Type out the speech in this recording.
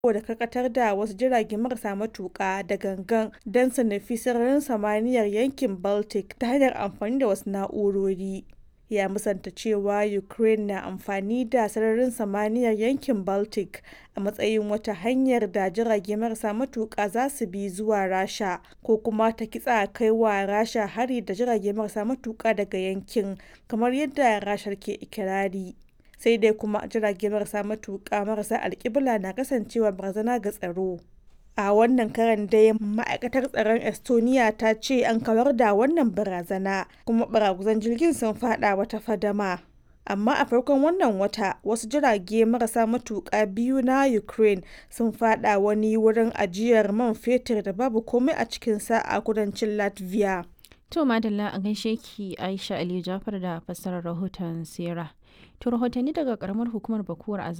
da karkatar da wasu jirage marasa matuƙa da gangan don su nufi sararin samaniyar yankin Baltic ta hanyar amfani da wasu na'urori. Ya musanta cewa Ukraine na amfani da sararin samaniyar yankin Baltic a matsayin wata hanyar da jirage marasa matuƙa za su bi zuwa Rasha ko kuma ta kitsa kai wa Rasha hari da jirage marasa matuƙa daga yankin, kamar yadda Rashar ke ikirari. Sai dai kuma jirage marasa matuƙa marasa alkibla na kasancewa barazana ga tsaro. A wannan karon dai ma'aikatar tsaron Estonia ta ce an kawar da wannan barazana kuma baraguzan jirgin sun fada wata fadama. Amma a farkon wannan wata wasu jirage marasa matuƙa biyu na Ukraine sun fada wani wurin ajiyar man fetur da babu komai a cikinsa a kudancin Latvia. To Madalla a gaishe ki Aisha Aliyu Jafar da fassarar rahoton Sera. To rahotanni daga karamar hukumar Bakuwar a